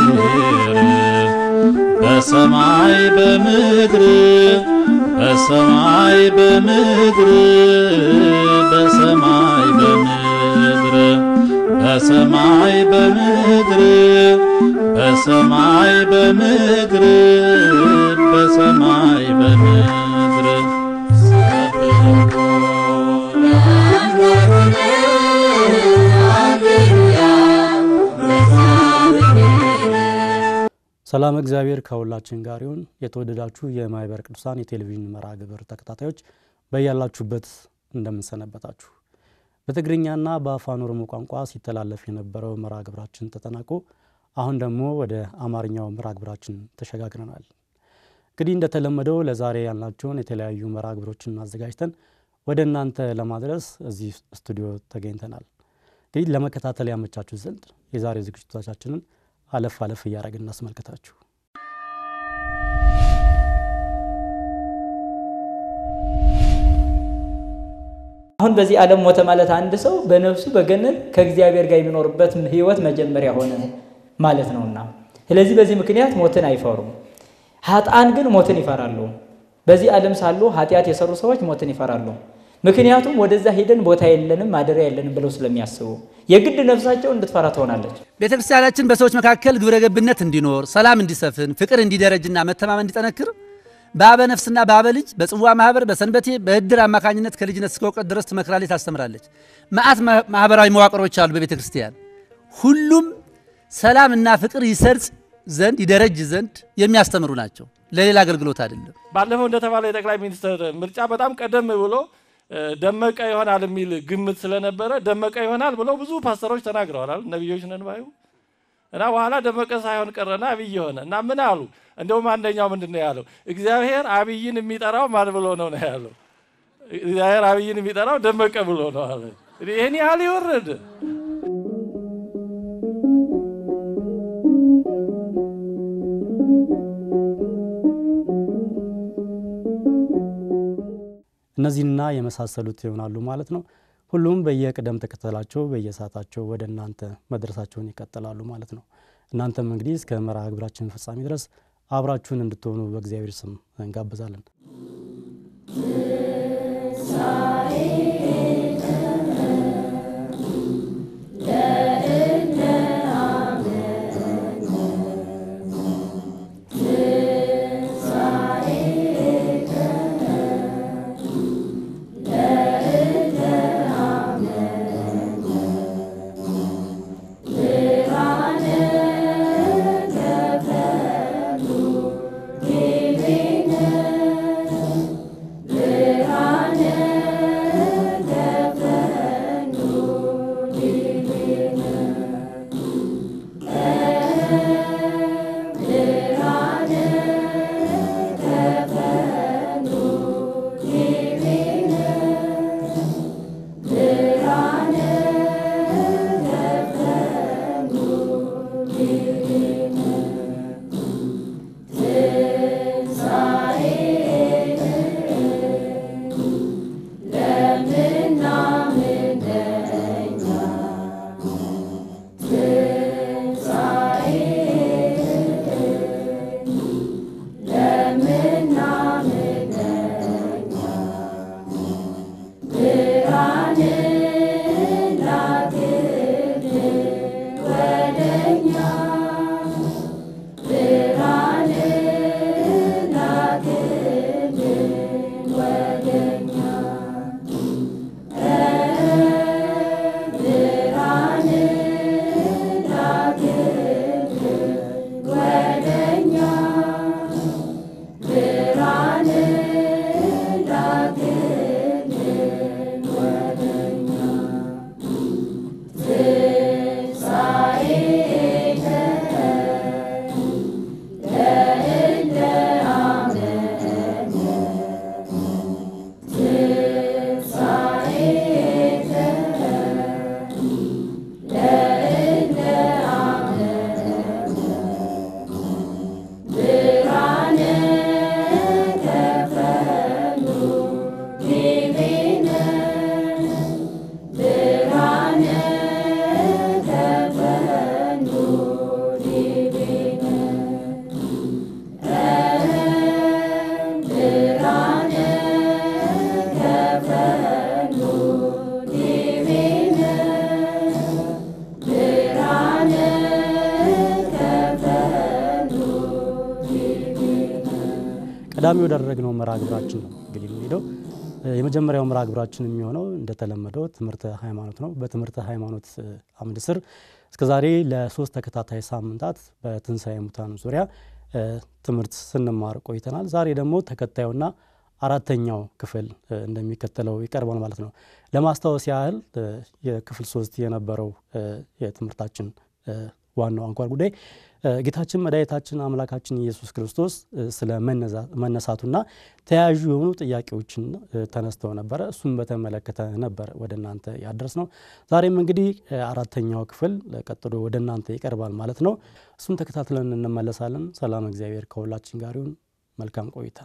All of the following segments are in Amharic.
በሰማይ በምድር በሰማይ በምድር በሰማይ በምድር በሰማይ በምድር በሰማይ በምድር በሰማይ በምድር ሰላም እግዚአብሔር ከሁላችን ጋር ይሁን። የተወደዳችሁ የማኅበረ ቅዱሳን የቴሌቪዥን መርሃ ግብር ተከታታዮች በያላችሁበት እንደምንሰነበታችሁ። በትግርኛና በአፋን ኦሮሞ ቋንቋ ሲተላለፍ የነበረው መርሃ ግብራችን ተጠናቆ አሁን ደግሞ ወደ አማርኛው መርሃ ግብራችን ተሸጋግረናል። እንግዲህ እንደተለመደው ለዛሬ ያልናቸውን የተለያዩ መርሃ ግብሮችን አዘጋጅተን ወደ እናንተ ለማድረስ እዚህ ስቱዲዮ ተገኝተናል። እንግዲህ ለመከታተል ያመቻችሁ ዘንድ የዛሬ ዝግጅቶቻችንን አለፍ አለፍ እያደረግን እናስመልከታችሁ። አሁን በዚህ ዓለም ሞተ ማለት አንድ ሰው በነፍሱ በገነት ከእግዚአብሔር ጋር የሚኖርበት ሕይወት መጀመሪያ ሆነ ማለት ነውና፣ ስለዚህ በዚህ ምክንያት ሞትን አይፈሩም። ኃጥአን ግን ሞትን ይፈራሉ። በዚህ ዓለም ሳሉ ኃጢአት የሰሩ ሰዎች ሞትን ይፈራሉ። ምክንያቱም ወደዛ ሄደን ቦታ የለንም ማደሪያ የለንም ብለው ስለሚያስቡ የግድ ነፍሳቸው እንድትፈራ ትሆናለች። ቤተ ክርስቲያናችን በሰዎች መካከል ግብረ ገብነት እንዲኖር፣ ሰላም እንዲሰፍን፣ ፍቅር እንዲደረጅና መተማመን እንዲጠነክር በአበ ነፍስና በአበ ልጅ በጽዋ ማህበር በሰንበቴ በእድር አማካኝነት ከልጅነት እስከ እውቀት ድረስ ትመክራለች፣ ታስተምራለች። መዓት ማህበራዊ መዋቅሮች አሉ በቤተ ክርስቲያን። ሁሉም ሰላም እና ፍቅር ይሰርጽ ዘንድ ይደረጅ ዘንድ የሚያስተምሩ ናቸው። ለሌላ አገልግሎት አይደለም። ባለፈው እንደተባለ የጠቅላይ ሚኒስትር ምርጫ በጣም ቀደም ብሎ ደመቀ ይሆናል የሚል ግምት ስለነበረ ደመቀ ይሆናል ብለው ብዙ ፓስተሮች ተናግረዋል። ነቢዮች ነን ባዩ እና በኋላ ደመቀ ሳይሆን ቀረና አብይ ሆነ እና ምን አሉ? እንደውም አንደኛው ምንድን ነው ያለው? እግዚአብሔር አብይን የሚጠራው ማን ብሎ ነው ነው ያለው? እግዚአብሔር አብይን የሚጠራው ደመቀ ብሎ ነው አለ። ይህን ያህል ይወረድ እነዚህና የመሳሰሉት ይሆናሉ ማለት ነው። ሁሉም በየቅደም ተከተላቸው በየሰዓታቸው ወደ እናንተ መድረሳቸውን ይቀጥላሉ ማለት ነው። እናንተም እንግዲህ እስከ መርሃ ግብራችን ፍጻሜ ድረስ አብራችሁን እንድትሆኑ በእግዚአብሔር ስም እንጋብዛለን። Amen. ቀዳሚ ወዳደረግነው መርሃ ግብራችን ነው እንግዲህ የምንሄደው። የመጀመሪያው መርሃ ግብራችን የሚሆነው እንደተለመደው ትምህርተ ሃይማኖት ነው። በትምህርተ ሃይማኖት አምድ ስር እስከዛሬ ለሶስት ተከታታይ ሳምንታት በትንሣኤ ሙታን ዙሪያ ትምህርት ስንማር ቆይተናል። ዛሬ ደግሞ ተከታዩና አራተኛው ክፍል እንደሚከተለው ይቀርባል ማለት ነው። ለማስታወስ ያህል የክፍል ሶስት የነበረው የትምህርታችን ዋናው አንኳር ጉዳይ ጌታችን መድኃኒታችን አምላካችን ኢየሱስ ክርስቶስ ስለ መነሳቱና ተያያዥ የሆኑ ጥያቄዎችን ተነስተው ነበረ። እሱም በተመለከተ ነበር ወደ እናንተ ያደረስ ነው። ዛሬም እንግዲህ አራተኛው ክፍል ቀጥሎ ወደ እናንተ ይቀርባል ማለት ነው። እሱም ተከታትለን እንመለሳለን። ሰላም እግዚአብሔር ከሁላችን ጋር ይሁን። መልካም ቆይታ።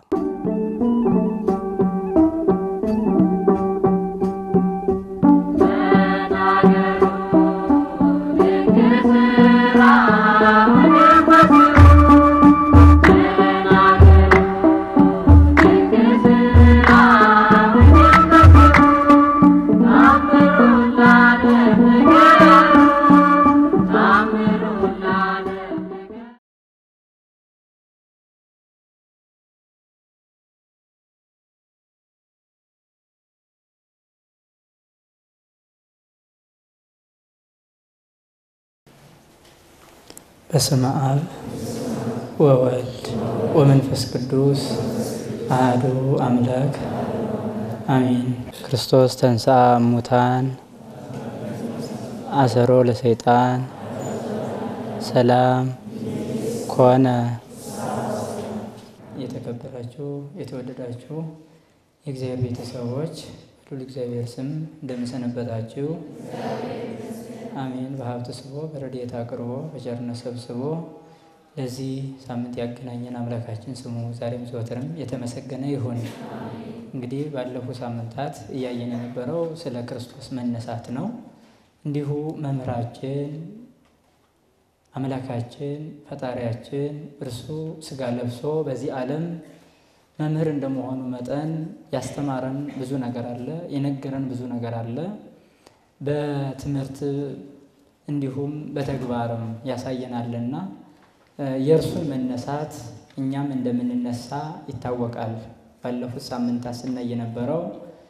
በስመ አብ ወወልድ ወመንፈስ ቅዱስ አሐዱ አምላክ አሜን። ክርስቶስ ተንሥአ እሙታን አሰሮ ለሰይጣን ሰላም ኮነ። የተከበራችሁ የተወደዳችሁ የእግዚአብሔር ቤተሰቦች ሁሉ እግዚአብሔር ስም እንደምሰነበታችሁ አሜን። በሀብት ስቦ በረድኤት አቅርቦ በቸርነት ሰብስቦ ለዚህ ሳምንት ያገናኘን አምላካችን ስሙ ዛሬም ዘወትርም የተመሰገነ ይሁን። እንግዲህ ባለፉ ሳምንታት እያየን የነበረው ስለ ክርስቶስ መነሳት ነው። እንዲሁ መምህራችን አምላካችን ፈጣሪያችን እርሱ ሥጋ ለብሶ በዚህ ዓለም መምህር እንደመሆኑ መጠን ያስተማረን ብዙ ነገር አለ፣ የነገረን ብዙ ነገር አለ። በትምህርት እንዲሁም በተግባርም ያሳየናልና የእርሱን መነሳት እኛም እንደምንነሳ ይታወቃል። ባለፉት ሳምንታት ስናይ የነበረው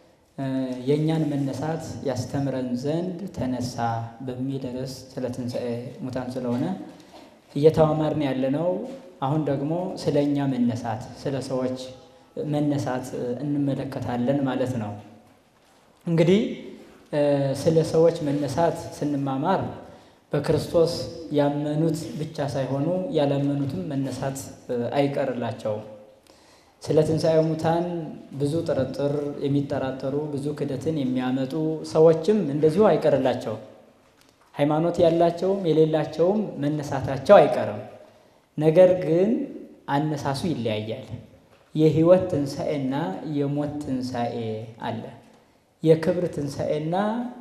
የእኛን መነሳት ያስተምረን ዘንድ ተነሳ በሚል ርዕስ ስለ ትንሣኤ ሙታን ስለሆነ እየተማማርን ያለነው አሁን ደግሞ ስለ እኛ መነሳት ስለ ሰዎች መነሳት እንመለከታለን ማለት ነው። እንግዲህ ስለ ሰዎች መነሳት ስንማማር በክርስቶስ ያመኑት ብቻ ሳይሆኑ ያላመኑትም መነሳት አይቀርላቸውም። ስለ ትንሣኤ ሙታን ብዙ ጥርጥር የሚጠራጠሩ ብዙ ክደትን የሚያመጡ ሰዎችም እንደዚሁ አይቀርላቸውም። ሃይማኖት ያላቸውም የሌላቸውም መነሳታቸው አይቀርም። ነገር ግን አነሳሱ ይለያያል። የሕይወት ትንሣኤና የሞት ትንሣኤ አለ። የክብር ትንሣኤና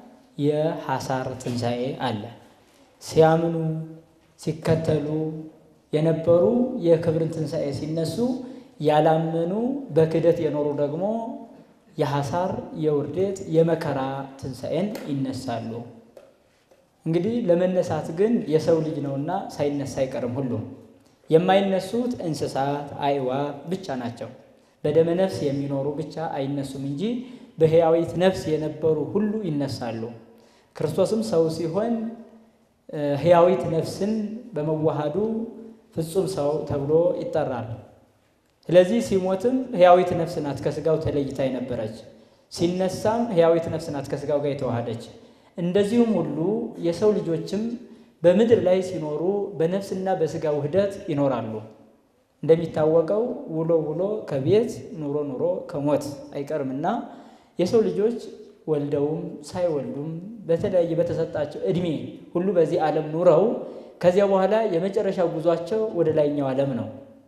የሐሳር ትንሣኤ አለ። ሲያምኑ ሲከተሉ የነበሩ የክብርን ትንሣኤ ሲነሱ፣ ያላመኑ በክደት የኖሩ ደግሞ የሐሳር የውርደት የመከራ ትንሣኤን ይነሳሉ። እንግዲህ ለመነሳት ግን የሰው ልጅ ነውና ሳይነሳ አይቀርም። ሁሉም የማይነሱት እንስሳት፣ አዕዋፍ ብቻ ናቸው። በደመ ነፍስ የሚኖሩ ብቻ አይነሱም እንጂ በሕያዊት ነፍስ የነበሩ ሁሉ ይነሳሉ። ክርስቶስም ሰው ሲሆን ሕያዊት ነፍስን በመዋሃዱ ፍጹም ሰው ተብሎ ይጠራል። ስለዚህ ሲሞትም ሕያዊት ነፍስ ናት ከሥጋው ተለይታ የነበረች፣ ሲነሳም ሕያዊት ነፍስ ናት ከሥጋው ጋር የተዋሃደች። እንደዚሁም ሁሉ የሰው ልጆችም በምድር ላይ ሲኖሩ በነፍስና በሥጋ ውህደት ይኖራሉ። እንደሚታወቀው ውሎ ውሎ ከቤት ኑሮ ኑሮ ከሞት አይቀርምና የሰው ልጆች ወልደውም ሳይወልዱም በተለያየ በተሰጣቸው እድሜ ሁሉ በዚህ ዓለም ኑረው ከዚያ በኋላ የመጨረሻ ጉዟቸው ወደ ላይኛው ዓለም ነው።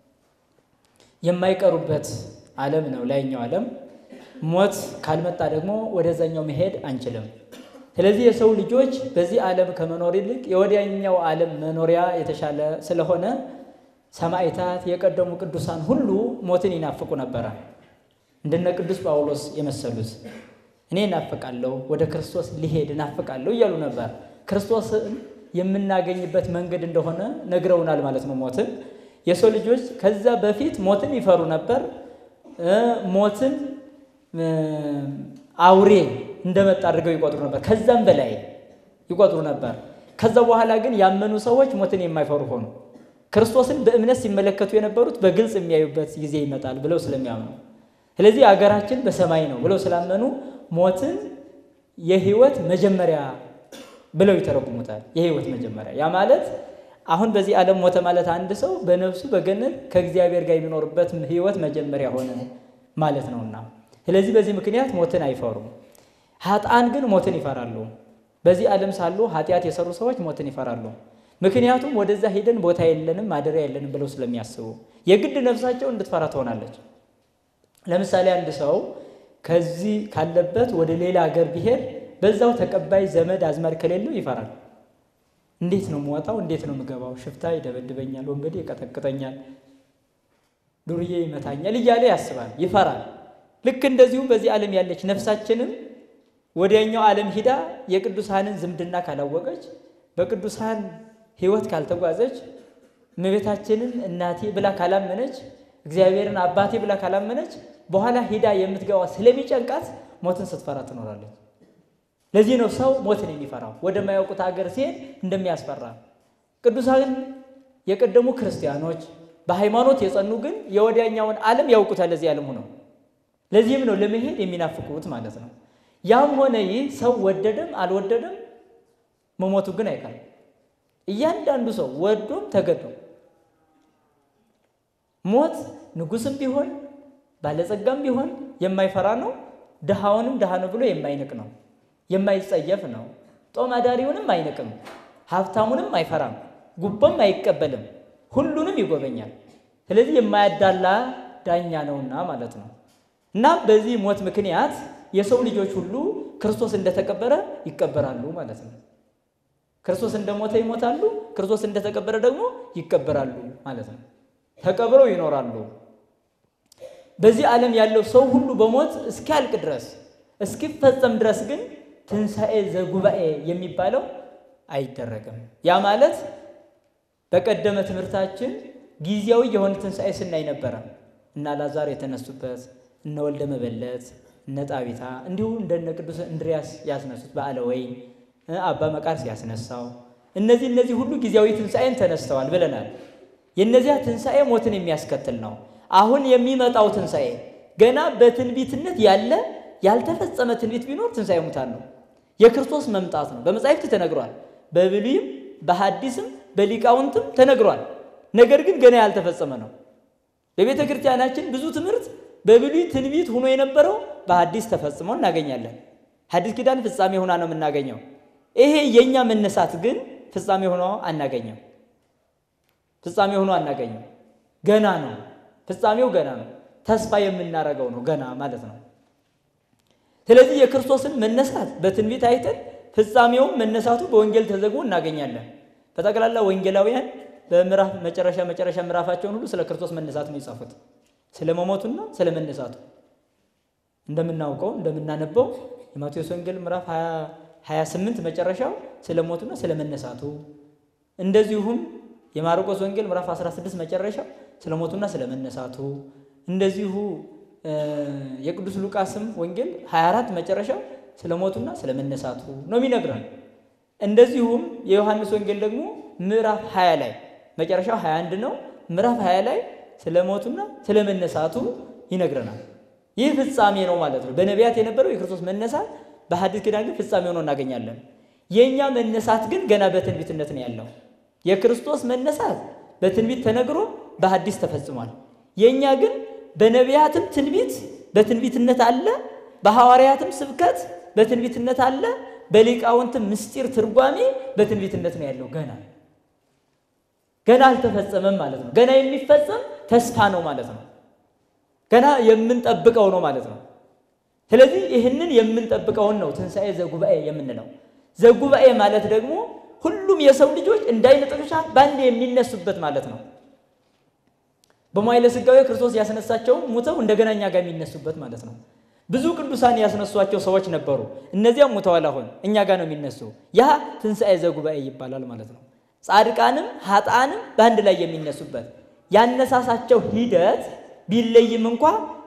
የማይቀሩበት ዓለም ነው ላይኛው ዓለም። ሞት ካልመጣ ደግሞ ወደዛኛው መሄድ አንችልም። ስለዚህ የሰው ልጆች በዚህ ዓለም ከመኖር ይልቅ የወዲያኛው ዓለም መኖሪያ የተሻለ ስለሆነ ሰማዕታት፣ የቀደሙ ቅዱሳን ሁሉ ሞትን ይናፍቁ ነበረ። እንደነ ቅዱስ ጳውሎስ የመሰሉት እኔ እናፍቃለሁ፣ ወደ ክርስቶስ ሊሄድ እናፍቃለሁ እያሉ ነበር። ክርስቶስን የምናገኝበት መንገድ እንደሆነ ነግረውናል ማለት ነው። ሞትን የሰው ልጆች ከዛ በፊት ሞትን ይፈሩ ነበር። ሞትን አውሬ እንደመጣ አድርገው ይቆጥሩ ነበር። ከዛም በላይ ይቆጥሩ ነበር። ከዛ በኋላ ግን ያመኑ ሰዎች ሞትን የማይፈሩ ሆኑ። ክርስቶስን በእምነት ሲመለከቱ የነበሩት በግልጽ የሚያዩበት ጊዜ ይመጣል ብለው ስለሚያምኑ፣ ስለዚህ አገራችን በሰማይ ነው ብለው ስላመኑ ሞትን የህይወት መጀመሪያ ብለው ይተረጉሙታል። የህይወት መጀመሪያ ያ ማለት አሁን በዚህ ዓለም ሞተ ማለት አንድ ሰው በነፍሱ በገነት ከእግዚአብሔር ጋር የሚኖርበት ህይወት መጀመሪያ ሆነ ማለት ነውና፣ ስለዚህ በዚህ ምክንያት ሞትን አይፈሩም። ሀጣን ግን ሞትን ይፈራሉ። በዚህ ዓለም ሳሉ ኃጢአት የሰሩ ሰዎች ሞትን ይፈራሉ። ምክንያቱም ወደዛ ሄደን ቦታ የለንም ማደሪያ የለንም ብለው ስለሚያስቡ የግድ ነፍሳቸው እንድትፈራ ትሆናለች። ለምሳሌ አንድ ሰው ከዚህ ካለበት ወደ ሌላ ሀገር ቢሄድ በዛው ተቀባይ ዘመድ አዝማድ ከሌለው ይፈራል። እንዴት ነው የምወጣው? እንዴት ነው የምገባው? ሽፍታ ይደበድበኛል፣ ወንበዴ ይቀጠቅጠኛል፣ ዱርዬ ይመታኛል እያለ ያስባል፣ ይፈራል። ልክ እንደዚሁም በዚህ ዓለም ያለች ነፍሳችንም ወዲያኛው ዓለም ሂዳ የቅዱሳንን ዝምድና ካላወቀች በቅዱሳን ሕይወት ካልተጓዘች እመቤታችንን እናቴ ብላ ካላመነች እግዚአብሔርን አባቴ ብላ ካላመነች በኋላ ሂዳ የምትገባ ስለሚጨንቃት ሞትን ስትፈራ ትኖራለች። ለዚህ ነው ሰው ሞትን የሚፈራው ወደማያውቁት ሀገር ሲሄድ እንደሚያስፈራ። ቅዱሳን የቀደሙ ክርስቲያኖች በሃይማኖት የጸኑ ግን የወዲያኛውን ዓለም ያውቁታል ለዚህ ዓለም ሆነው። ለዚህም ነው ለመሄድ የሚናፍቁት ማለት ነው። ያም ሆነ ይህ ሰው ወደደም አልወደደም መሞቱ ግን አይቀርም። እያንዳንዱ ሰው ወዶም ተገዶም ሞት ንጉስም ቢሆን ባለጸጋም ቢሆን የማይፈራ ነው። ድሃውንም ድሃ ነው ብሎ የማይንቅ ነው፣ የማይጸየፍ ነው። ጦም አዳሪውንም አይንቅም፣ ሀብታሙንም አይፈራም፣ ጉቦም አይቀበልም፣ ሁሉንም ይጎበኛል። ስለዚህ የማያዳላ ዳኛ ነውና ማለት ነው። እና በዚህ ሞት ምክንያት የሰው ልጆች ሁሉ ክርስቶስ እንደተቀበረ ይቀበራሉ ማለት ነው። ክርስቶስ እንደሞተ ይሞታሉ፣ ክርስቶስ እንደተቀበረ ደግሞ ይቀበራሉ ማለት ነው። ተቀብረው ይኖራሉ። በዚህ ዓለም ያለው ሰው ሁሉ በሞት እስኪያልቅ ድረስ እስኪፈጸም ድረስ ግን ትንሣኤ ዘጉባኤ የሚባለው አይደረግም። ያ ማለት በቀደመ ትምህርታችን ጊዜያዊ የሆነ ትንሣኤ ስናይ ነበረ። እነ አልዓዛር የተነሱበት፣ እነ ወልደ መበለት፣ እነ ጣቢታ እንዲሁም እንደነ ቅዱስ እንድርያስ ያስነሱት በዓለ ወይን አባ መቃርስ ያስነሳው እነዚህ እነዚህ ሁሉ ጊዜያዊ ትንሣኤን ተነስተዋል ብለናል። የእነዚያ ትንሣኤ ሞትን የሚያስከትል ነው። አሁን የሚመጣው ትንሣኤ ገና በትንቢትነት ያለ ያልተፈጸመ ትንቢት ቢኖር ትንሣኤ ሙታን ነው። የክርስቶስ መምጣት ነው። በመጻሕፍት ተነግሯል። በብሉይም በሐዲስም በሊቃውንትም ተነግሯል። ነገር ግን ገና ያልተፈጸመ ነው። በቤተ ክርስቲያናችን ብዙ ትምህርት በብሉይ ትንቢት ሆኖ የነበረው በሐዲስ ተፈጽሞ እናገኛለን። ሐዲስ ኪዳን ፍጻሜ ሆና ነው የምናገኘው። ይሄ የእኛ መነሳት ግን ፍጻሜ ሆኖ አናገኘው። ፍጻሜ ሆኖ አናገኘው። ገና ነው። ፍጻሜው ገና ነው። ተስፋ የምናረገው ነው ገና ማለት ነው። ስለዚህ የክርስቶስን መነሳት በትንቢት አይተን ፍጻሜውም መነሳቱ በወንጌል ተዘግቦ እናገኛለን። በጠቅላላ ወንጌላውያን በምዕራፍ መጨረሻ መጨረሻ ምዕራፋቸውን ሁሉ ስለ ክርስቶስ መነሳት ነው የጻፉት፣ ስለ መሞቱና ስለ መነሳቱ። እንደምናውቀው እንደምናነበው የማቴዎስ ወንጌል ምዕራፍ 28 መጨረሻው ስለ ሞቱና ስለ መነሳቱ፣ እንደዚሁም የማርቆስ ወንጌል ምዕራፍ 16 መጨረሻው ስለ ሞቱና ስለ መነሳቱ፣ እንደዚሁ የቅዱስ ሉቃስም ወንጌል 24 መጨረሻው ስለ ሞቱና ስለ መነሳቱ ነው የሚነግረን። እንደዚሁም የዮሐንስ ወንጌል ደግሞ ምዕራፍ 20 ላይ መጨረሻው 21 ነው። ምዕራፍ 20 ላይ ስለ ሞቱና ስለ መነሳቱ ይነግረናል። ይህ ፍጻሜ ነው ማለት ነው። በነቢያት የነበረው የክርስቶስ መነሳት በሐዲስ ኪዳን ግን ፍጻሜ ሆኖ እናገኛለን። የእኛ መነሳት ግን ገና በትንቢትነት ነው ያለው። የክርስቶስ መነሳት በትንቢት ተነግሮ በሐዲስ ተፈጽሟል። የእኛ ግን በነቢያትም ትንቢት በትንቢትነት አለ፣ በሐዋርያትም ስብከት በትንቢትነት አለ፣ በሊቃውንትም ምስጢር ትርጓሜ በትንቢትነት ነው ያለው። ገና ገና አልተፈጸመም ማለት ነው። ገና የሚፈጸም ተስፋ ነው ማለት ነው። ገና የምንጠብቀው ነው ማለት ነው። ስለዚህ ይህንን የምንጠብቀውን ነው ትንሣኤ ዘጉባኤ የምንለው። ዘጉባኤ ማለት ደግሞ ሁሉም የሰው ልጆች እንደ ዓይነ ጥቅሻ በአንድ የሚነሱበት ማለት ነው። በመዋዕለ ሥጋዌ ክርስቶስ ያስነሳቸው ሙተው እንደገና እኛ ጋር የሚነሱበት ማለት ነው። ብዙ ቅዱሳን ያስነሷቸው ሰዎች ነበሩ። እነዚያም ሙተዋል፣ አሁን እኛ ጋር ነው የሚነሱ። ያ ትንሣኤ ዘጉባኤ ይባላል ማለት ነው። ጻድቃንም ሀጣንም በአንድ ላይ የሚነሱበት ያነሳሳቸው ሂደት ቢለይም እንኳ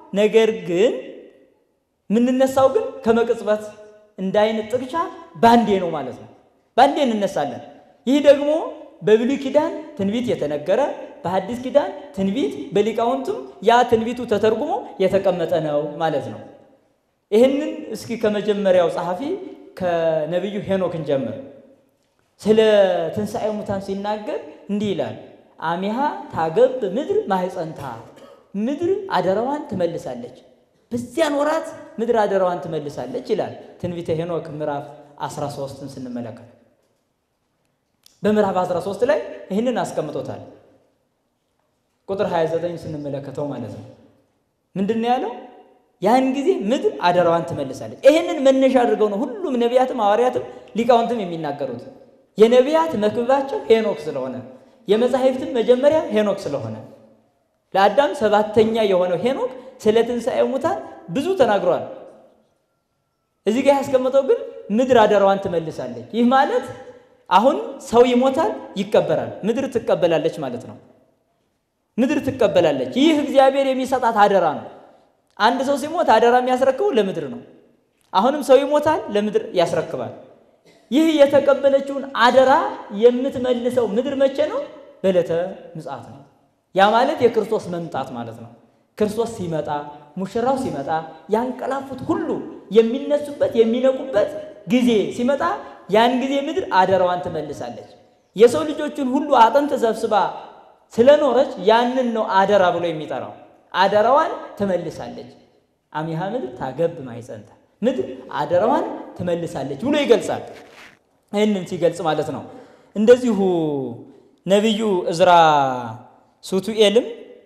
ነገር ግን የምንነሳው ግን ከመቅጽበት እንደ አይን ጥቅሻ ባንዴ ነው ማለት ነው። ባንዴ እንነሳለን። ይህ ደግሞ በብሉይ ኪዳን ትንቢት የተነገረ በሐዲስ ኪዳን ትንቢት በሊቃውንቱም ያ ትንቢቱ ተተርጉሞ የተቀመጠ ነው ማለት ነው። ይህንን እስኪ ከመጀመሪያው ጸሐፊ ከነቢዩ ሄኖክ እንጀምር። ስለ ትንሣኤ ሙታን ሲናገር እንዲህ ይላል። አሚሃ ታገብ ምድር ማህፀንታ፣ ምድር አደራዋን ትመልሳለች። በዚያን ወራት ምድር አደራዋን ትመልሳለች ይላል ትንቢተ ሄኖክ ምዕራፍ 13ን ስንመለከት በምዕራፍ 13 ላይ ይህንን አስቀምጦታል። ቁጥር 29 ስንመለከተው ማለት ነው ምንድን ነው ያለው? ያን ጊዜ ምድር አደራዋን ትመልሳለች። ይህንን መነሻ አድርገው ነው ሁሉም ነቢያትም ሐዋርያትም ሊቃውንትም የሚናገሩት። የነቢያት መክብባቸው ሄኖክ ስለሆነ የመጻሕፍትም መጀመሪያ ሄኖክ ስለሆነ ለአዳም ሰባተኛ የሆነው ሄኖክ ስለ ትንሣኤ ሙታን ብዙ ተናግሯል። እዚህ ጋር ያስቀመጠው ግን ምድር አደራዋን ትመልሳለች። ይህ ማለት አሁን ሰው ይሞታል፣ ይቀበራል፣ ምድር ትቀበላለች ማለት ነው። ምድር ትቀበላለች። ይህ እግዚአብሔር የሚሰጣት አደራ ነው። አንድ ሰው ሲሞት አደራ የሚያስረክበው ለምድር ነው። አሁንም ሰው ይሞታል፣ ለምድር ያስረክባል። ይህ የተቀበለችውን አደራ የምትመልሰው ምድር መቼ ነው? በዕለተ ምጽአት ነው። ያ ማለት የክርስቶስ መምጣት ማለት ነው። ክርስቶስ ሲመጣ ሙሽራው ሲመጣ ያንቀላፉት ሁሉ የሚነሱበት የሚነቁበት ጊዜ ሲመጣ ያን ጊዜ ምድር አደራዋን ትመልሳለች። የሰው ልጆችን ሁሉ አጥንት ሰብስባ ስለኖረች ያንን ነው አደራ ብሎ የሚጠራው። አደራዋን ትመልሳለች። አሚሃ ምድር ታገብ ማይጸንታ ምድር አደራዋን ትመልሳለች ብሎ ይገልጻል። ይህንን ሲገልጽ ማለት ነው። እንደዚሁ ነቢዩ እዝራ ሱቱኤልም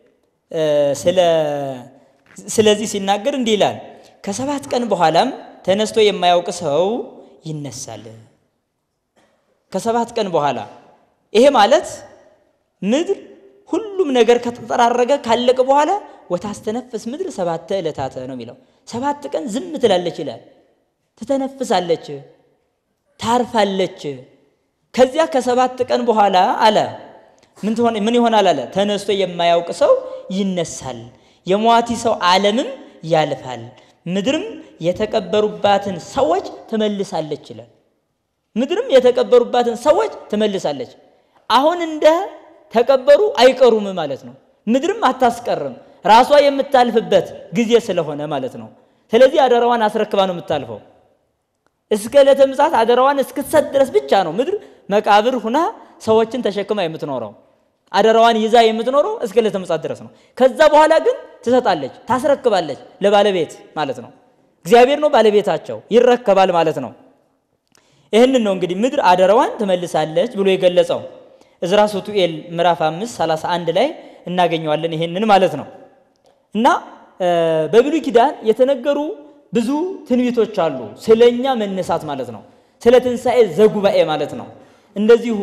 ስለዚህ ሲናገር እንዲህ ይላል። ከሰባት ቀን በኋላም ተነስቶ የማያውቅ ሰው ይነሳል። ከሰባት ቀን በኋላ ይሄ ማለት ምድር ሁሉም ነገር ከተጠራረገ ካለቀ በኋላ ወታስተነፍስ ምድር ሰባተ ዕለታተ ነው የሚለው። ሰባት ቀን ዝም ትላለች ይላል። ትተነፍሳለች፣ ታርፋለች። ከዚያ ከሰባት ቀን በኋላ አለ ምን ትሆን ምን ይሆናል አለ ተነስቶ የማያውቅ ሰው ይነሳል፣ የሟቲ ሰው ዓለምም ያልፋል፣ ምድርም የተቀበሩባትን ሰዎች ትመልሳለች ይላል። ምድርም የተቀበሩባትን ሰዎች ትመልሳለች። አሁን እንደ ተቀበሩ አይቀሩም ማለት ነው። ምድርም አታስቀርም ራሷ የምታልፍበት ጊዜ ስለሆነ ማለት ነው። ስለዚህ አደራዋን አስረክባ ነው የምታልፈው። እስከ ዕለተ ምጽአት አደራዋን እስክትሰጥ ድረስ ብቻ ነው ምድር መቃብር ሁና ሰዎችን ተሸክማ የምትኖረው። አደራዋን ይዛ የምትኖረው እስከ ዕለተ ምጽአት ድረስ ነው። ከዛ በኋላ ግን ትሰጣለች፣ ታስረክባለች ለባለቤት ማለት ነው። እግዚአብሔር ነው ባለቤታቸው፣ ይረከባል ማለት ነው። ይህንን ነው እንግዲህ ምድር አደራዋን ትመልሳለች ብሎ የገለጸው እዝራ ሱቱኤል ምዕራፍ 5 31 ላይ እናገኘዋለን። ይሄንን ማለት ነው እና በብሉይ ኪዳን የተነገሩ ብዙ ትንቢቶች አሉ። ስለኛ መነሳት ማለት ነው። ስለ ትንሣኤ ዘጉባኤ ማለት ነው። እንደዚሁ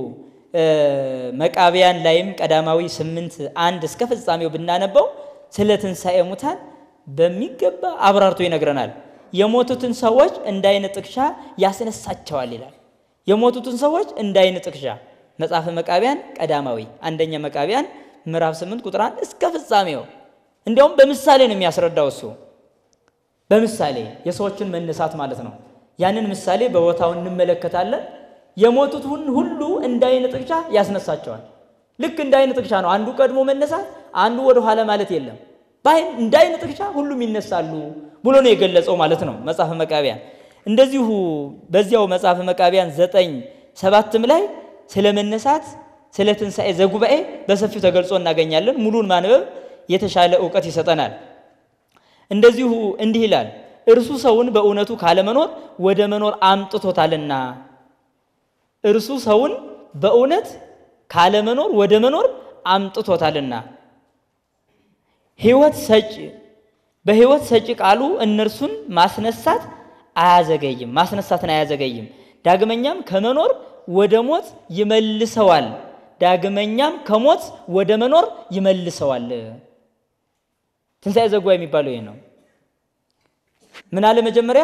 መቃቢያን ላይም ቀዳማዊ ስምንት አንድ እስከ ፍጻሜው ብናነበው ስለ ትንሣኤ ሙታን በሚገባ አብራርቶ ይነግረናል። የሞቱትን ሰዎች እንደ ዓይን ጥቅሻ ያስነሳቸዋል ይላል። የሞቱትን ሰዎች እንደ ዓይን ጥቅሻ መጽሐፈ መቃቢያን ቀዳማዊ አንደኛ መቃቢያን ምዕራፍ 8 ቁጥር 1 እስከ ፍጻሜው እንዲያውም በምሳሌ ነው የሚያስረዳው እሱ በምሳሌ የሰዎችን መነሳት ማለት ነው። ያንን ምሳሌ በቦታው እንመለከታለን። የሞቱት ሁሉ እንደ ዓይን ጥቅሻ ያስነሳቸዋል። ልክ እንደ ዓይን ጥቅሻ ነው። አንዱ ቀድሞ መነሳት፣ አንዱ ወደ ኋላ ማለት የለም። እንደ ዓይን ጥቅሻ ሁሉም ይነሳሉ ብሎ ነው የገለጸው ማለት ነው መጽሐፈ መቃቢያን። እንደዚሁ በዚያው መጽሐፈ መቃቢያን ዘጠኝ ሰባትም ላይ ስለ መነሳት ስለ ትንሣኤ ዘጉባኤ በሰፊው ተገልጾ እናገኛለን። ሙሉን ማንበብ የተሻለ እውቀት ይሰጠናል። እንደዚሁ እንዲህ ይላል፣ እርሱ ሰውን በእውነቱ ካለመኖር ወደ መኖር አምጥቶታልና። እርሱ ሰውን በእውነት ካለመኖር ወደ መኖር አምጥቶታልና። ሕይወት ሰጪ በሕይወት ሰጪ ቃሉ እነርሱን ማስነሳት አያዘገይም ማስነሳትን አያዘገይም። ዳግመኛም ከመኖር ወደ ሞት ይመልሰዋል። ዳግመኛም ከሞት ወደ መኖር ይመልሰዋል። ትንሣኤ ዘጉባኤ የሚባለው ይህ ነው። ምን አለ መጀመሪያ?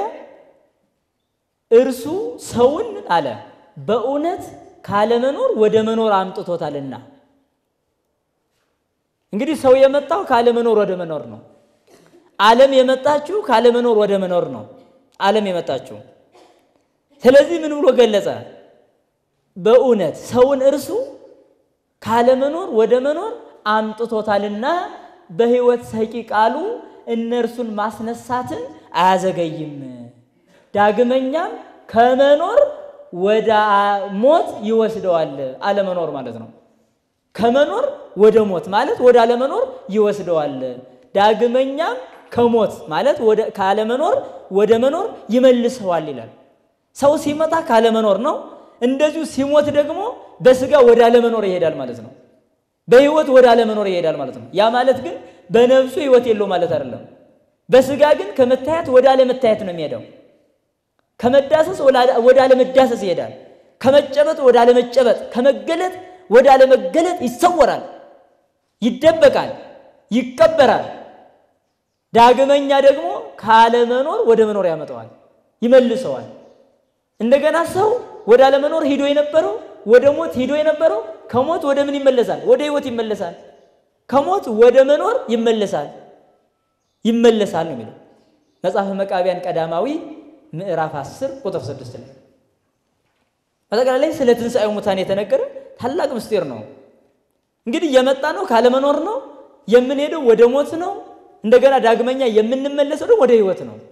እርሱ ሰውን አለ በእውነት ካለመኖር ወደ መኖር አምጥቶታልና። እንግዲህ ሰው የመጣው ካለመኖር ወደ መኖር ነው። ዓለም የመጣችው ካለመኖር ወደ መኖር ነው። ዓለም የመጣችው ስለዚህ ምን ብሎ ገለጸ? በእውነት ሰውን እርሱ ካለመኖር ወደ መኖር አምጥቶታልና በሕይወት ሰጪ ቃሉ እነርሱን ማስነሳትን አያዘገይም። ዳግመኛም ከመኖር ወደ ሞት ይወስደዋል። አለመኖር ማለት ነው። ከመኖር ወደ ሞት ማለት ወደ አለመኖር ይወስደዋል። ዳግመኛም ከሞት ማለት ወደ ካለመኖር ወደ መኖር ይመልሰዋል ይላል። ሰው ሲመጣ ካለመኖር ነው። እንደዚሁ ሲሞት ደግሞ በስጋ ወደ አለመኖር ይሄዳል ማለት ነው። በህይወት ወደ አለመኖር ይሄዳል ማለት ነው። ያ ማለት ግን በነፍሱ ህይወት የለው ማለት አይደለም። በስጋ ግን ከመታየት ወደ አለመታየት ነው የሚሄደው። ከመዳሰስ ወደ አለመዳሰስ ይሄዳል። ከመጨበጥ ወደ አለመጨበጥ፣ ከመገለጥ ወደ አለመገለጥ ይሰወራል፣ ይደበቃል፣ ይቀበራል። ዳግመኛ ደግሞ ካለመኖር ወደ መኖር ያመጣዋል፣ ይመልሰዋል። እንደገና ሰው ወደ አለመኖር ሂዶ የነበረው ወደ ሞት ሂዶ የነበረው ከሞት ወደ ምን ይመለሳል? ወደ ህይወት ይመለሳል። ከሞት ወደ መኖር ይመለሳል ይመለሳል ነው የሚለው መጽሐፈ መቃቢያን ቀዳማዊ ምዕራፍ 10 ቁጥር 6 ላይ በጠቅላላይ ስለ ትንሣኤው ሙታን የተነገረ ታላቅ ምስጢር ነው። እንግዲህ የመጣ ነው ካለመኖር ነው የምንሄደው ወደ ሞት ነው። እንደገና ዳግመኛ የምንመለሰው ደግሞ ወደ ህይወት ነው።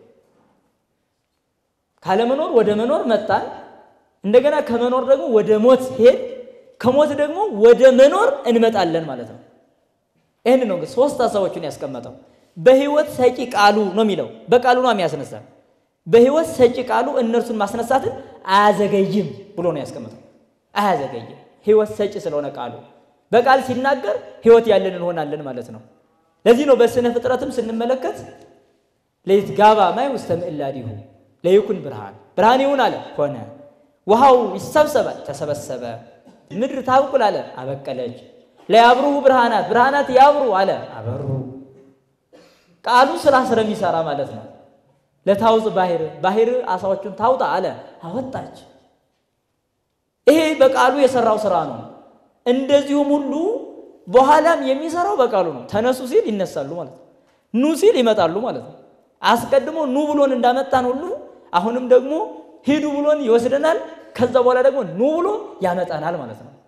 ካለመኖር ወደ መኖር መጣን። እንደገና ከመኖር ደግሞ ወደ ሞት ሄድ፣ ከሞት ደግሞ ወደ መኖር እንመጣለን ማለት ነው። ይህን ነው እንግዲህ ሶስት ሀሳቦችን ያስቀመጠው። በህይወት ሰጪ ቃሉ ነው የሚለው በቃሉ ነው የሚያስነሳ። በህይወት ሰጪ ቃሉ እነርሱን ማስነሳትን አያዘገይም ብሎ ነው ያስቀመጠው። አያዘገይም ህይወት ሰጪ ስለሆነ ቃሉ በቃል ሲናገር ህይወት ያለን እንሆናለን ማለት ነው። ለዚህ ነው በስነ ፍጥረትም ስንመለከት ለይት ጋባ ማይ ውስተ ምዕላዲሁ ለይኩን ብርሃን ብርሃን ይሁን አለ ሆነ። ውሃው ይሰብሰባል ተሰበሰበ። ምድር ታብቁል አለ አበቀለች። ለያብሩሁ ብርሃናት ብርሃናት ያብሩ አለ አበሩ። ቃሉ ስራ ስለሚሰራ ማለት ነው። ለታውፅ ባህር ባህር አሳዎቹን ታውጣ አለ አወጣች። ይሄ በቃሉ የሰራው ስራ ነው። እንደዚሁም ሁሉ በኋላም የሚሰራው በቃሉ ነው። ተነሱ ሲል ይነሳሉ ማለት ነው። ኑ ሲል ይመጣሉ ማለት ነው። አስቀድሞ ኑ ብሎን እንዳመጣን ሁሉ አሁንም ደግሞ ሂዱ ብሎን ይወስደናል። ከዛ በኋላ ደግሞ ኑ ብሎ ያመጣናል ማለት ነው።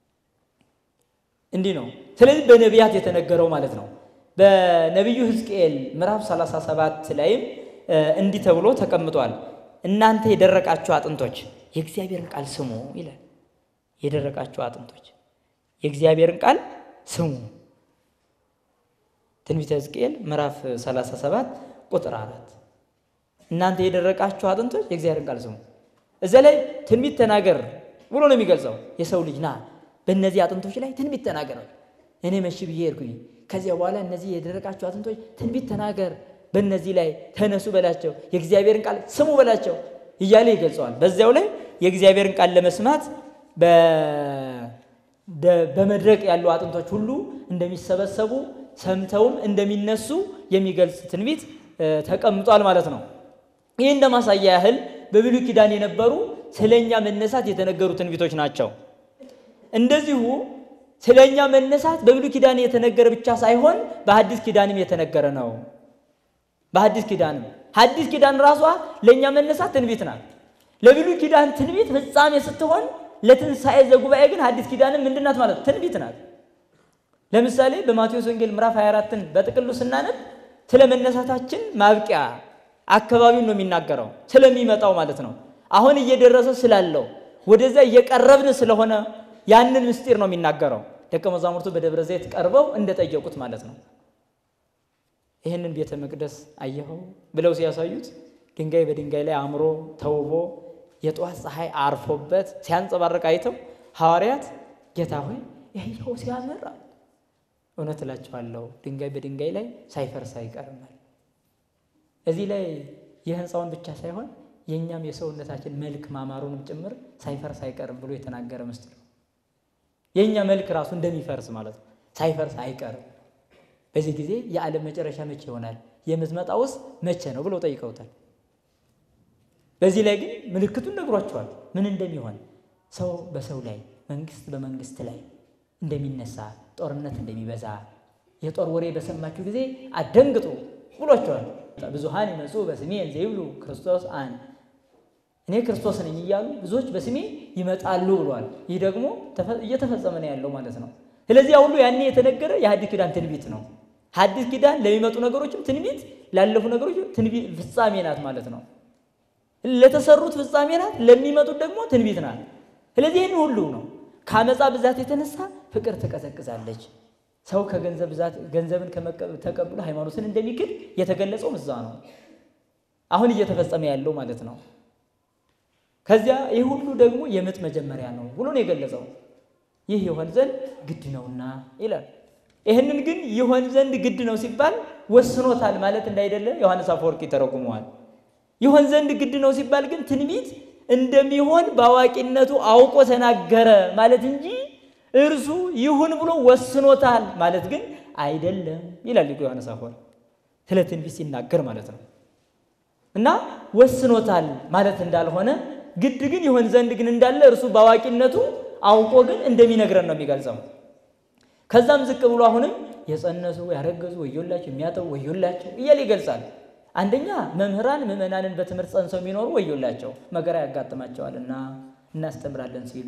እንዲህ ነው። ስለዚህ በነቢያት የተነገረው ማለት ነው። በነቢዩ ሕዝቅኤል ምዕራፍ 37 ላይም እንዲህ ተብሎ ተቀምጧል። እናንተ የደረቃችሁ አጥንቶች የእግዚአብሔርን ቃል ስሙ ይላል። የደረቃችሁ አጥንቶች የእግዚአብሔርን ቃል ስሙ። ትንቢተ ሕዝቅኤል ምዕራፍ 37 ቁጥር አራት እናንተ የደረቃችሁ አጥንቶች የእግዚአብሔርን ቃል ስሙ። እዚያ ላይ ትንቢት ተናገር ብሎ ነው የሚገልጸው። የሰው ልጅ ና በእነዚህ አጥንቶች ላይ ትንቢት ተናገር። እኔ መሽ ብዬ ሄድኩኝ። ከዚያ በኋላ እነዚህ የደረቃችሁ አጥንቶች ትንቢት ተናገር፣ በእነዚህ ላይ ተነሱ በላቸው፣ የእግዚአብሔርን ቃል ስሙ በላቸው እያለ ይገልጸዋል። በዚያው ላይ የእግዚአብሔርን ቃል ለመስማት በመድረቅ ያሉ አጥንቶች ሁሉ እንደሚሰበሰቡ ሰምተውም እንደሚነሱ የሚገልጽ ትንቢት ተቀምጧል ማለት ነው። ይህ እንደ ማሳያ ያህል በብሉይ ኪዳን የነበሩ ስለኛ መነሳት የተነገሩ ትንቢቶች ናቸው። እንደዚሁ ስለኛ መነሳት በብሉይ ኪዳን የተነገረ ብቻ ሳይሆን በሐዲስ ኪዳንም የተነገረ ነው። በሐዲስ ኪዳንም ሐዲስ ኪዳን ራሷ ለእኛ መነሳት ትንቢት ናት። ለብሉይ ኪዳን ትንቢት ፍጻሜ ስትሆን ለትንሣኤ ዘጉባኤ ግን ሐዲስ ኪዳንም ምንድን ናት ማለት ትንቢት ናት። ለምሳሌ በማቴዎስ ወንጌል ምዕራፍ 24ን በጥቅሉ ስናነብ ስለ መነሳታችን ማብቂያ አካባቢውን ነው የሚናገረው፣ ስለሚመጣው ማለት ነው። አሁን እየደረሰ ስላለው ወደዛ እየቀረብን ስለሆነ ያንን ምስጢር ነው የሚናገረው። ደቀ መዛሙርቱ በደብረ ዘይት ቀርበው እንደጠየቁት ማለት ነው። ይህንን ቤተ መቅደስ አየኸው ብለው ሲያሳዩት ድንጋይ በድንጋይ ላይ አምሮ ተውቦ የጠዋት ፀሐይ አርፎበት ሲያንጸባርቅ አይተው ሐዋርያት ጌታ ሆይ ይኸው ሲያምር እውነት እላቸዋለሁ ድንጋይ በድንጋይ ላይ ሳይፈርስ አይቀርም። እዚህ ላይ የህንፃውን ብቻ ሳይሆን የእኛም የሰውነታችን መልክ ማማሩንም ጭምር ሳይፈርስ አይቀርም ብሎ የተናገረ ምስጢር ነው። የእኛ መልክ ራሱ እንደሚፈርስ ማለት ነው። ሳይፈርስ አይቀርም። በዚህ ጊዜ የዓለም መጨረሻ መቼ ይሆናል? የምትመጣውስ መቼ ነው ብለው ጠይቀውታል። በዚህ ላይ ግን ምልክቱን ነግሯቸዋል። ምን እንደሚሆን ሰው በሰው ላይ መንግስት በመንግስት ላይ እንደሚነሳ ጦርነት እንደሚበዛ የጦር ወሬ በሰማችሁ ጊዜ አደንግጡ፣ ብሏቸዋል። ብዙሃን ይመጹ በስሜ እንዘ ይብሉ ክርስቶስ አን እኔ ክርስቶስ ነኝ እያሉ ብዙዎች በስሜ ይመጣሉ ብሏል። ይህ ደግሞ እየተፈጸመ ነው ያለው ማለት ነው። ስለዚህ ያ ሁሉ ያኔ የተነገረ የሐዲስ ኪዳን ትንቢት ነው። ሐዲስ ኪዳን ለሚመጡ ነገሮችም ትንቢት፣ ላለፉ ነገሮች ትንቢት ፍጻሜ ናት ማለት ነው። ለተሰሩት ፍጻሜ ናት፣ ለሚመጡት ደግሞ ትንቢት ናት። ስለዚህ ይህን ሁሉ ነው ከአመፃ ብዛት የተነሳ ፍቅር ትቀዘቅዛለች። ሰው ከገንዘብ ብዛት ገንዘብን ተቀብሎ ሃይማኖትን እንደሚክድ የተገለጸው እዛ ነው። አሁን እየተፈጸመ ያለው ማለት ነው። ከዚያ ይህ ሁሉ ደግሞ የምጥ መጀመሪያ ነው ብሎ ነው የገለጸው። ይህ ይሆን ዘንድ ግድ ነውና ይላል። ይህንን ግን ይሆን ዘንድ ግድ ነው ሲባል ወስኖታል ማለት እንዳይደለ ዮሐንስ አፈወርቅ ይተረጉመዋል። ይሆን ዘንድ ግድ ነው ሲባል ግን ትንቢት እንደሚሆን በአዋቂነቱ አውቆ ተናገረ ማለት እንጂ እርሱ ይሁን ብሎ ወስኖታል ማለት ግን አይደለም ይላል ሊቁ ዮሐንስ አፈወርቅ ስለ ትንቢት ሲናገር ማለት ነው። እና ወስኖታል ማለት እንዳልሆነ ግድ ግን ይሆን ዘንድ ግን እንዳለ እርሱ በአዋቂነቱ አውቆ ግን እንደሚነግረን ነው የሚገልጸው። ከዛም ዝቅ ብሎ አሁንም የጸነሱ ያረገዙ ወዮላቸው፣ የሚያጠቡ ወዮላቸው እያለ ይገልጻል። አንደኛ መምህራን ምዕመናንን በትምህርት ጸንሰው የሚኖሩ ወዮላቸው መከራ ያጋጥማቸዋልና እናስተምራለን ሲሉ፣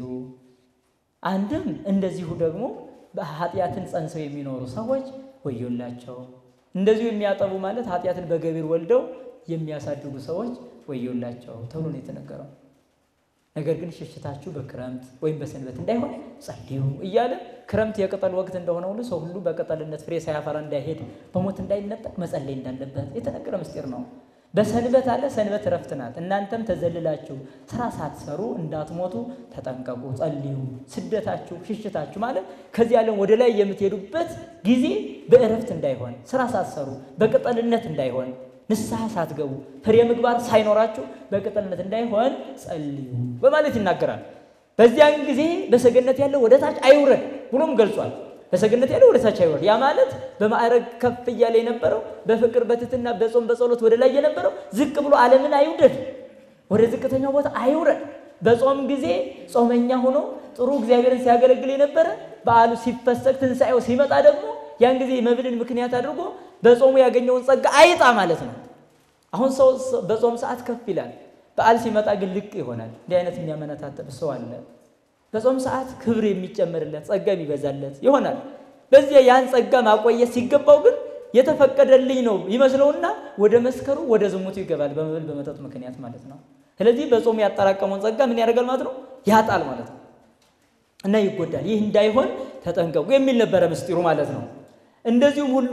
አንድም እንደዚሁ ደግሞ ኃጢአትን ጸንሰው የሚኖሩ ሰዎች ወዮላቸው። እንደዚሁ የሚያጠቡ ማለት ኃጢአትን በገቢር ወልደው የሚያሳድጉ ሰዎች ወዮላቸው ተብሎ ነው የተነገረው። ነገር ግን ሽሽታችሁ በክረምት ወይም በሰንበት እንዳይሆን ጸልዩ እያለ ክረምት የቅጠል ወቅት እንደሆነ ሁሉ ሰው ሁሉ በቅጠልነት ፍሬ ሳያፈራ እንዳይሄድ በሞት እንዳይነጠቅ መጸለይ እንዳለበት የተነገረ ምስጢር ነው። በሰንበት አለ። ሰንበት እረፍት ናት። እናንተም ተዘልላችሁ ስራ ሳትሰሩ እንዳትሞቱ ተጠንቀቁ፣ ጸልዩ። ስደታችሁ ሽሽታችሁ ማለት ከዚህ ዓለም ወደ ላይ የምትሄዱበት ጊዜ በእረፍት እንዳይሆን፣ ስራ ሳትሰሩ በቅጠልነት እንዳይሆን ንስሐ ሳትገቡ ፍሬ ምግባር ሳይኖራችሁ በቅጥልነት እንዳይሆን ጸልዩ በማለት ይናገራል። በዚያን ጊዜ በሰገነት ያለው ወደ ታች አይውረድ ብሎም ገልጿል። በሰገነት ያለው ወደ ታች አይውረድ፣ ያ ማለት በማዕረግ ከፍ እያለ የነበረው በፍቅር በትትና በጾም በጸሎት ወደ ላይ የነበረው ዝቅ ብሎ ዓለምን አይውደድ፣ ወደ ዝቅተኛው ቦታ አይውረድ። በጾም ጊዜ ጾመኛ ሆኖ ጥሩ እግዚአብሔርን ሲያገለግል የነበረ በዓሉ ሲፈሰግ ትንሣኤው ሲመጣ ደግሞ ያን ጊዜ መብልን ምክንያት አድርጎ በጾሙ ያገኘውን ጸጋ አይጣ ማለት ነው። አሁን ሰው በጾም ሰዓት ከፍ ይላል፣ በዓል ሲመጣ ግን ልቅ ይሆናል። እንዲህ አይነት የሚያመነታተብ ሰው አለ። በጾም ሰዓት ክብር የሚጨመርለት ጸጋ የሚበዛለት ይሆናል። በዚያ ያን ጸጋ ማቆየት ሲገባው ግን የተፈቀደልኝ ነው ይመስለውና ወደ መስከሩ ወደ ዝሙቱ ይገባል፣ በመብል በመጠጥ ምክንያት ማለት ነው። ስለዚህ በጾሙ ያጠራቀመውን ጸጋ ምን ያደርጋል ማለት ነው? ያጣል ማለት ነው እና ይጎዳል። ይህ እንዳይሆን ተጠንቀቁ የሚል ነበረ ምስጢሩ ማለት ነው። እንደዚሁም ሁሉ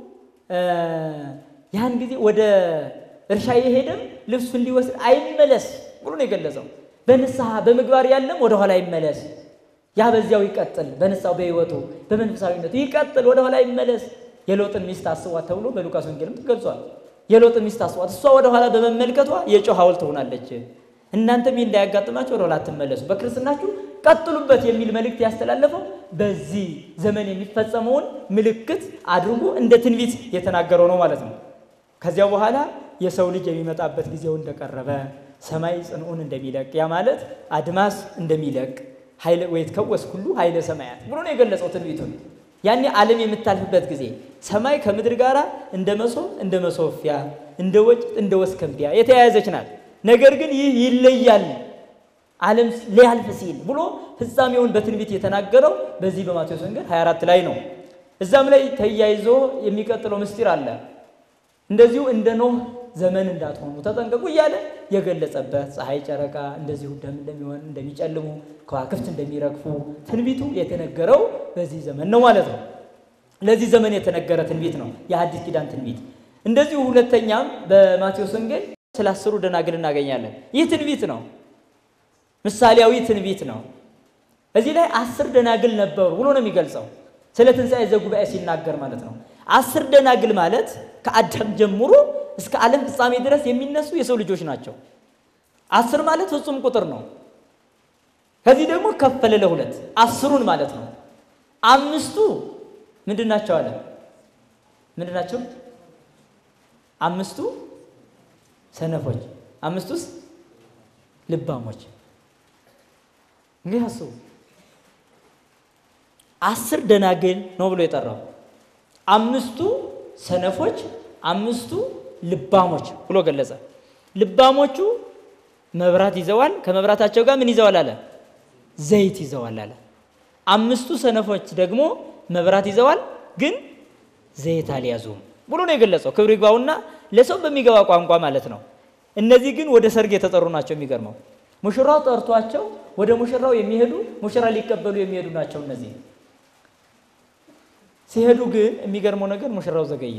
ያን ጊዜ ወደ እርሻ የሄደም ልብሱን ሊወስድ አይመለስ ብሎ ነው የገለጸው። በንስሐ በምግባር ያለም ወደኋላ አይመለስ፣ ያ በዚያው ይቀጥል። በንስሐው በሕይወቱ በመንፈሳዊነቱ ይቀጥል፣ ወደኋላ አይመለስ። የሎጥን ሚስት አስቧት ተብሎ በሉቃስ ወንጌልም ተገልጿል። የሎጥን ሚስት አስቧት፣ እሷ ወደኋላ በመመልከቷ የጨው ሐውልት ትሆናለች። እናንተም ይህ እንዳያጋጥማችሁ ወደኋላ አትመለሱ፣ በክርስትናችሁ ቀጥሉበት የሚል መልእክት ያስተላለፈው በዚህ ዘመን የሚፈጸመውን ምልክት አድርጎ እንደ ትንቢት የተናገረው ነው ማለት ነው። ከዚያ በኋላ የሰው ልጅ የሚመጣበት ጊዜው እንደቀረበ ሰማይ ጽንዑን እንደሚለቅ ያ ማለት አድማስ እንደሚለቅ ኃይለ ወይትከወስ ሁሉ ኃይለ ሰማያት ብሎ ነው የገለጸው ትንቢቱን። ያኔ ዓለም የምታልፍበት ጊዜ ሰማይ ከምድር ጋር እንደ መሶብ እንደ መሶፊያ እንደ ወጭት እንደ ወስከንቢያ የተያያዘች ናት። ነገር ግን ይህ ይለያል ዓለም ሊያልፍ ሲል ብሎ ፍጻሜውን በትንቢት የተናገረው በዚህ በማቴዎስ ወንጌል 24 ላይ ነው። እዛም ላይ ተያይዞ የሚቀጥለው ምስጢር አለ። እንደዚሁ እንደ ኖህ ዘመን እንዳትሆኑ ተጠንቀቁ እያለ የገለጸበት ፀሐይ፣ ጨረቃ እንደዚሁ ደም እንደሚሆን እንደሚጨልሙ፣ ከዋክብት እንደሚረግፉ ትንቢቱ የተነገረው በዚህ ዘመን ነው ማለት ነው። ለዚህ ዘመን የተነገረ ትንቢት ነው የሐዲስ ኪዳን ትንቢት። እንደዚሁ ሁለተኛም በማቴዎስ ወንጌል ስለ አስሩ ደናግል እናገኛለን። ይህ ትንቢት ነው ምሳሌያዊ ትንቢት ነው። እዚህ ላይ አስር ደናግል ነበሩ ብሎ ነው የሚገልጸው ስለ ትንሣኤ ዘጉባኤ ሲናገር ማለት ነው። አስር ደናግል ማለት ከአዳም ጀምሮ እስከ ዓለም ፍጻሜ ድረስ የሚነሱ የሰው ልጆች ናቸው። አስር ማለት ፍጹም ቁጥር ነው። ከዚህ ደግሞ ከፈለ ለሁለት አስሩን ማለት ነው። አምስቱ ምንድን ናቸው አለ? ምንድን ናቸው? አምስቱ ሰነፎች፣ አምስቱስ ልባሞች እንግዲህ አስቡ። አስር ደናግል ነው ብሎ የጠራው። አምስቱ ሰነፎች፣ አምስቱ ልባሞች ብሎ ገለጸ። ልባሞቹ መብራት ይዘዋል። ከመብራታቸው ጋር ምን ይዘዋል አለ? ዘይት ይዘዋል አለ። አምስቱ ሰነፎች ደግሞ መብራት ይዘዋል፣ ግን ዘይት አልያዙም ብሎ ነው የገለጸው። ክብር ይግባውና ለሰው በሚገባ ቋንቋ ማለት ነው። እነዚህ ግን ወደ ሰርግ የተጠሩ ናቸው። የሚገርመው ሙሽራው ጠርቷቸው ወደ ሙሽራው የሚሄዱ ሙሽራ ሊቀበሉ የሚሄዱ ናቸው። እነዚህ ሲሄዱ ግን የሚገርመው ነገር ሙሽራው ዘገየ።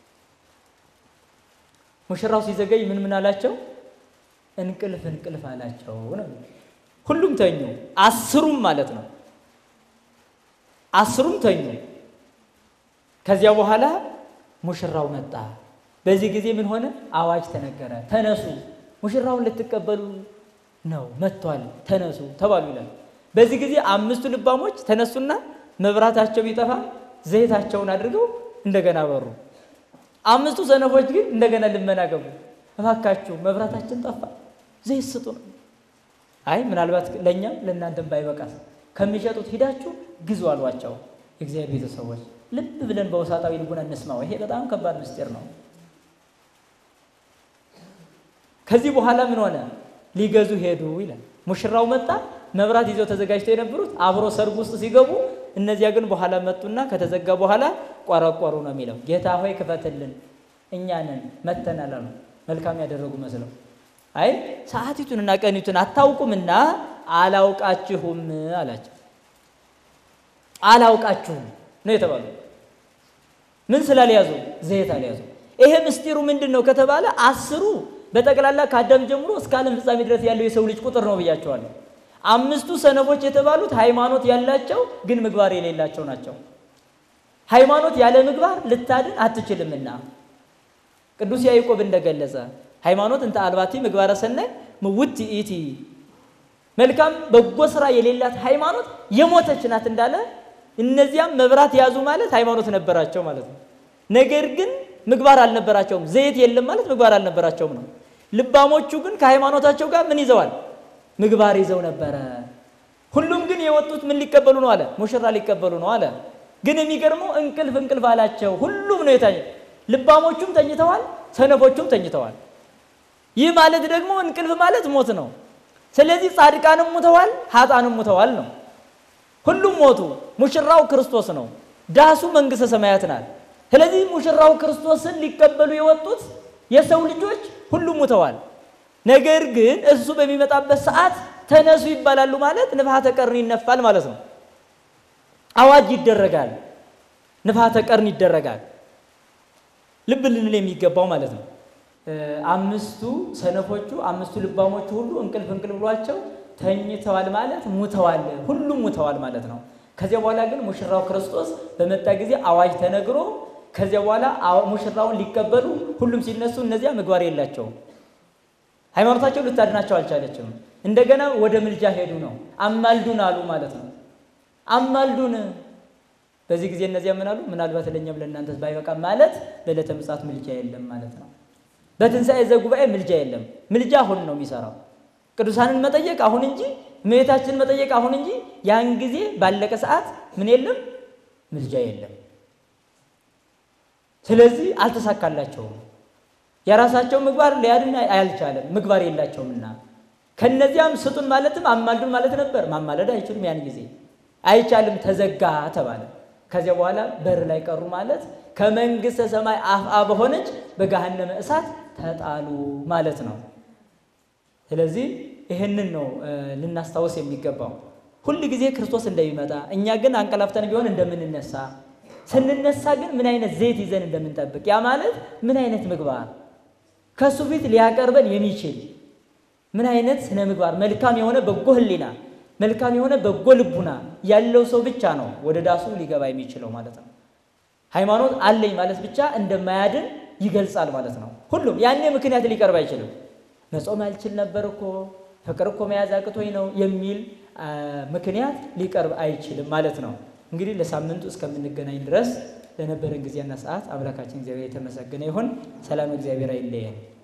ሙሽራው ሲዘገይ ምን ምን አላቸው? እንቅልፍ እንቅልፍ አላቸው ነው። ሁሉም ተኙ፣ አስሩም ማለት ነው። አስሩም ተኙ። ከዚያ በኋላ ሙሽራው መጣ። በዚህ ጊዜ ምን ሆነ? አዋጅ ተነገረ። ተነሱ፣ ሙሽራውን ልትቀበሉ ነው መጥቷል፣ ተነሱ ተባሉ ይላል። በዚህ ጊዜ አምስቱ ልባሞች ተነሱና መብራታቸው ቢጠፋ ዘይታቸውን አድርገው እንደገና በሩ። አምስቱ ሰነፎች ግን እንደገና ልመና ገቡ። እባካችሁ መብራታችን ጠፋ፣ ዘይት ስጡ ነው። አይ ምናልባት ለእኛም ለእናንተም ባይበቃስ ከሚሸጡት ሂዳችሁ ግዙ አሏቸው። የእግዚአብሔር ቤተሰቦች ልብ ብለን በውሳጣዊ ልቡና እንስማው። ይሄ በጣም ከባድ ምስጢር ነው። ከዚህ በኋላ ምን ሆነ? ሊገዙ ሄዱ ይላል። ሙሽራው መጣ። መብራት ይዘው ተዘጋጅተው የነበሩት አብሮ ሰርግ ውስጥ ሲገቡ፣ እነዚያ ግን በኋላ መጡና ከተዘጋ በኋላ ቆረቆሩ ነው የሚለው። ጌታ ሆይ ክፈትልን፣ እኛ ነን መተናል አሉ። መልካም ያደረጉ መስለው አይ ሰዓቲቱንና ቀኒቱን አታውቁምና አላውቃችሁም አላቸው። አላውቃችሁም ነው የተባሉ። ምን ስላልያዙ? ዘይት አልያዙ። ይሄ ምስጢሩ ምንድን ነው ከተባለ አስሩ በጠቅላላ ከአዳም ጀምሮ እስከ ዓለም ፍጻሜ ድረስ ያለው የሰው ልጅ ቁጥር ነው ብያቸዋለሁ። አምስቱ ሰነፎች የተባሉት ሃይማኖት ያላቸው ግን ምግባር የሌላቸው ናቸው። ሃይማኖት ያለ ምግባር ልታድን አትችልምና ቅዱስ ያዕቆብ እንደገለጸ ሃይማኖት እንተ አልባቲ ምግባረ ሰናይ ምውት ኢቲ መልካም በጎ ስራ የሌላት ሃይማኖት የሞተች ናት እንዳለ እነዚያም መብራት ያዙ ማለት ሃይማኖት ነበራቸው ማለት ነው። ነገር ግን ምግባር አልነበራቸውም። ዘይት የለም ማለት ምግባር አልነበራቸውም ነው። ልባሞቹ ግን ከሃይማኖታቸው ጋር ምን ይዘዋል? ምግባር ይዘው ነበረ። ሁሉም ግን የወጡት ምን ሊቀበሉ ነው አለ? ሙሽራ ሊቀበሉ ነው አለ። ግን የሚገርመው እንቅልፍ እንቅልፍ አላቸው። ሁሉም ነው የታኘ። ልባሞቹም ተኝተዋል፣ ሰነፎቹም ተኝተዋል። ይህ ማለት ደግሞ እንቅልፍ ማለት ሞት ነው። ስለዚህ ጻድቃንም ሙተዋል፣ ሀጣንም ሙተዋል ነው። ሁሉም ሞቱ። ሙሽራው ክርስቶስ ነው። ዳሱ መንግሥተ ሰማያት ናት። ስለዚህ ሙሽራው ክርስቶስን ሊቀበሉ የወጡት የሰው ልጆች ሁሉም ሙተዋል። ነገር ግን እሱ በሚመጣበት ሰዓት ተነሱ ይባላሉ ማለት ንፍሐተ ቀርን ይነፋል ማለት ነው። አዋጅ ይደረጋል፣ ንፍሐተ ቀርን ይደረጋል። ልብ ልንል የሚገባው ማለት ነው። አምስቱ ሰነፎቹ አምስቱ ልባሞቹ ሁሉ እንቅልፍ እንቅልፍ ብሏቸው ተኝተዋል ማለት ሙተዋል፣ ሁሉም ሙተዋል ማለት ነው። ከዚያ በኋላ ግን ሙሽራው ክርስቶስ በመጣ ጊዜ አዋጅ ተነግሮ ከዚያ በኋላ ሙሽራውን ሊቀበሉ ሁሉም ሲነሱ እነዚያ ምግባር የላቸውም። ሃይማኖታቸው ልታድናቸው አልቻለችም። እንደገና ወደ ምልጃ ሄዱ ነው። አማልዱን አሉ ማለት ነው። አማልዱን። በዚህ ጊዜ እነዚያ ምን አሉ? ምናልባት ለእኛም ለእናንተ ባይበቃ ማለት በዕለተ ምጽአት ምልጃ የለም ማለት ነው። በትንሣኤ ዘጉባኤ ምልጃ የለም። ምልጃ አሁን ነው የሚሰራው። ቅዱሳንን መጠየቅ አሁን እንጂ እመቤታችንን መጠየቅ አሁን እንጂ ያን ጊዜ ባለቀ ሰዓት ምን የለም ምልጃ የለም። ስለዚህ አልተሳካላቸውም። የራሳቸው ምግባር ሊያድን አልቻለም፣ ምግባር የላቸውምና። ከነዚያም ስጡን ማለትም አማልዱን ማለት ነበር። ማማለድ አይችሉም። ያን ጊዜ አይቻልም፣ ተዘጋ ተባለ። ከዚያ በኋላ በር ላይ ቀሩ ማለት ከመንግሥተ ሰማይ አፍአ በሆነች በገሃነመ እሳት ተጣሉ ማለት ነው። ስለዚህ ይህንን ነው ልናስታውስ የሚገባው ሁል ጊዜ ክርስቶስ እንደሚመጣ እኛ ግን አንቀላፍተን ቢሆን እንደምንነሳ ስንነሳ ግን ምን አይነት ዘይት ይዘን እንደምንጠብቅ ያ ማለት ምን አይነት ምግባር ከእሱ ፊት ሊያቀርበን የሚችል ምን አይነት ስነ ምግባር መልካም የሆነ በጎ ሕሊና መልካም የሆነ በጎ ልቡና ያለው ሰው ብቻ ነው ወደ ዳሱ ሊገባ የሚችለው ማለት ነው። ሃይማኖት አለኝ ማለት ብቻ እንደማያድን ይገልጻል ማለት ነው። ሁሉም ያኔ ምክንያት ሊቀርብ አይችልም። መጾም አልችል ነበር እኮ ፍቅር እኮ መያዝ አቅቶኝ ነው የሚል ምክንያት ሊቀርብ አይችልም ማለት ነው። እንግዲህ ለሳምንቱ እስከምንገናኝ ድረስ ለነበረን ጊዜና ሰዓት አምላካችን እግዚአብሔር የተመሰገነ ይሁን። ሰላም እግዚአብሔር አይለየን።